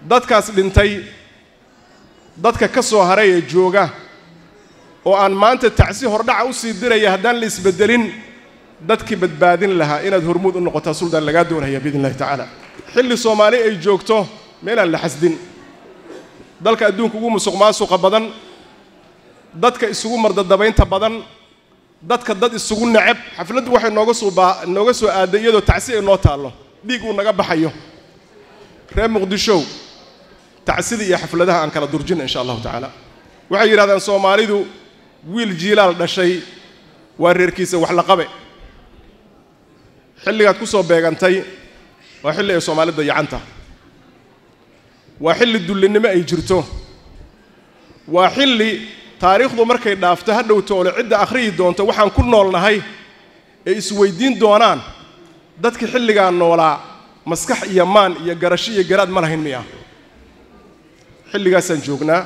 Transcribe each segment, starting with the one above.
dadkaas dhintay dadka ka soo haray ee jooga oo aan maanta tacsi hordhaca u sii diraya haddaan la isbeddelin dadkii badbaadin lahaa inaad hormuud u noqotaa suldaan lagaa doonaya biidn illahi tacaala xilli soomaali ay joogto meelaan la xasdin dalka adduunka ugu musuq maasuqa badan dadka isugu mardadabaynta badan dadka dad isugu neceb xafladdu waxay nooga soo baa nooga soo aaday iyadoo tacsi ay noo taallo dhiig uu naga baxayo reer muqdishow tacsida iyo xafladaha aan kala durjina insha allahu tacaala waxay yidhahdeen soomaalidu wiil jiilaal dhashay waa reerkiisa wax la qabe xilligaad ku soo beegantay waa xilli ay soomaali dayacanta waa xilli dullinnimo ay jirto waa xilli taariikhdu markay dhaafto ha dhowto ole cidda akhriyi doonto waxaan ku noolnahay ay isweyddiin doonaan dadkii xilligaa noolaa maskax iyo maan iyo garasho iyo garaad ma lahayn miya xilligaasaan joognaa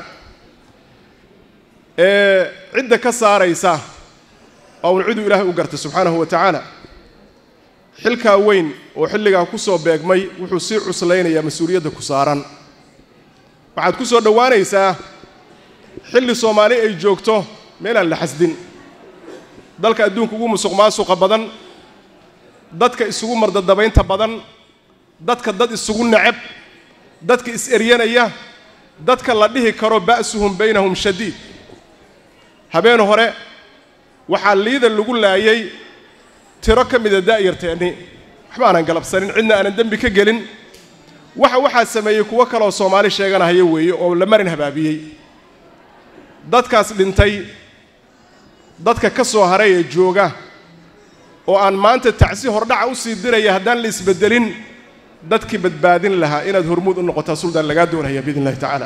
ee cidda ka saaraysa oo un ciduu ilaahay u gartay subxaanahu wa tacaala xilkaa weyn oo xilligaa ku soo beegmay wuxuu sii cuslaynayaa mas-uuliyadda ku saaran waxaad ku soo dhowaanaysaa xilli soomaali ay joogto meelaan la xasdin dalka adduunka ugu musuq maasuqa badan dadka isugu mardadabaynta badan dadka dad isugu neceb dadka is-eryanaya dadka la dhihi karo ba'suhum baynahum shadiid habeen hore waxaa liida lagu laayay tiro ka mida daa'yarteenni waxba aanan galabsanin cidna aanan dembi ka gelin waxa waxaa sameeyey kuwo kaleoo soomaali sheeganahaya weeye oo la marin habaabiyey dadkaas dhintay dadka ka soo haray ee jooga oo aan maanta tacsi hordhaca u sii diraya haddaan la isbeddelin dadkii badbaadin lahaa inaad hormuud u noqotaa suldaan lagaa doonaya biidn illahi tacaala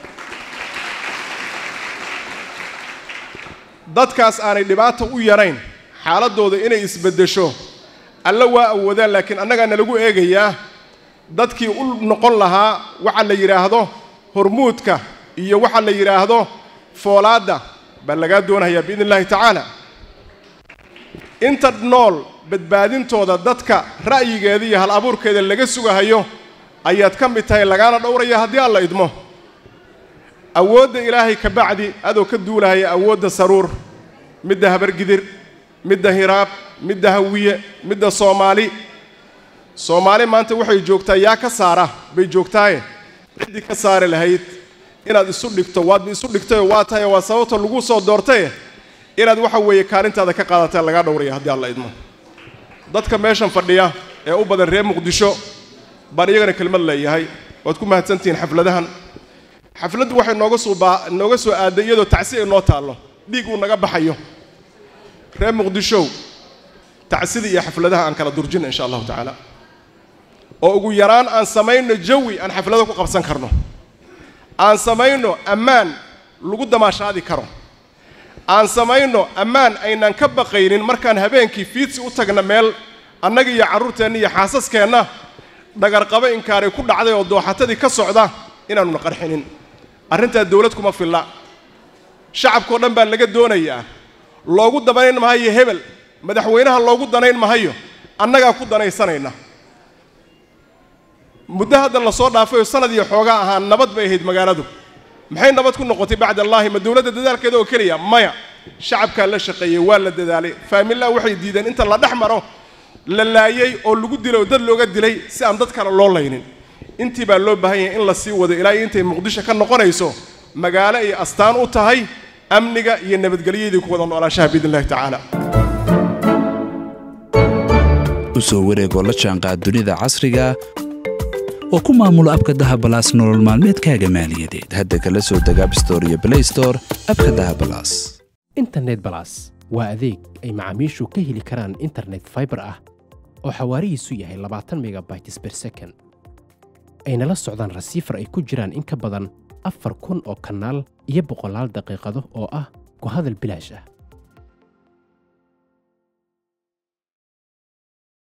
dadkaas aanay dhibaata u yarayn xaaladdooda inay isbeddesho alla waa awoodaan laakiin annagaana lagu eegayaa dadkii u noqon lahaa waxa la yidhaahdo hormuudka iyo waxa la yidhaahdo foolaadda baa lagaa doonayaa biidn illahi tacaala inta nool badbaadintooda dadka ra'yigeeda iyo hal abuurkeeda laga sugahayo ayaad ka mid tahay lagaana dhowraya haddii alla idmo awoodda ilaahay ka bacdi adoo ka duulahaya awoodda saruur midda habargidir midda hiraab midda hawiye midda soomaali soomaali maanta waxay joogtaa yaa ka saara bay joogtaaye ciddii ka saari lahayd inaad isu dhigto waadba isu dhigtayoo waa tahay waa sababta lagu soo doortaye inaad waxa weeye kaalintaada ka qaadataa lagaa dhowraya haddii alla idmo dadka meeshan fadhiya ee u badan reer muqdisho baan iyagana kelmad leeyahay waad ku mahadsantihiin xafladahan xafladdu waxay nooga soo baa nooga soo aaday iyadoo tacsi ay noo taallo dhiig uu naga baxayo reer muqdishow tacsida iyo xafladaha aan kala durjina insha allahu tacaala oo ugu yaraan aan samayno jawi aan xaflado ku qabsan karno aan samayno ammaan lagu damaashaadi karo aan samayno ammaan aynaan ka baqaynin markaan habeenkii fiidsi u tagna meel annaga iyo carruurteenna iyo xaasaskeenna dhagarqabo inkaaray ku dhacday oo dooxatadii ka socda inaanuna qarxinin arrintaa dawlad kuma filla shacabkao dhan baa laga doonayaa loogu danayn mahayo hebel madaxweynaha loogu danayn mahayo annagaa ku danaysanayna muddo hadda lasoo dhaafayoo sanad iyo xoogaa ahaa nabad bay ahayd magaaladu maxay nabad ku noqotay bacd allaahi ma dowladda dadaalkeeda oo keliya maya shacabkaa la shaqeeyey waa la dadaalay faamilaa waxay diideen inta la dhex maro la laayey oo lagu dilay oo dad looga dilay si aan dad kale loo laynin intii baa loo baahan yahay in la sii wado ilaa intay muqdisho ka noqonayso magaalo ay astaan u tahay amniga iyo nabadgelyadii ku wada noolaanshaha biidn illahi tacaala u soo wareegoo la jaanqaad dunida casriga oo ku maamulo abka dahabalaas nolol maalmeedkaaga maaliyadeed hadda kala soo deg abstore iyo blaystore abka dahabalaas internet balas waa adeeg ay macaamiishu ka heli karaan internet faibar ah oo xawaarihiisu yahay labaatan megabytes ber second ayna la socdaan rasiifar ay ku jiraan in ka badan afar kun oo kanaal iyo boqolaal daqiiqado oo ah ku hadal bilaash ah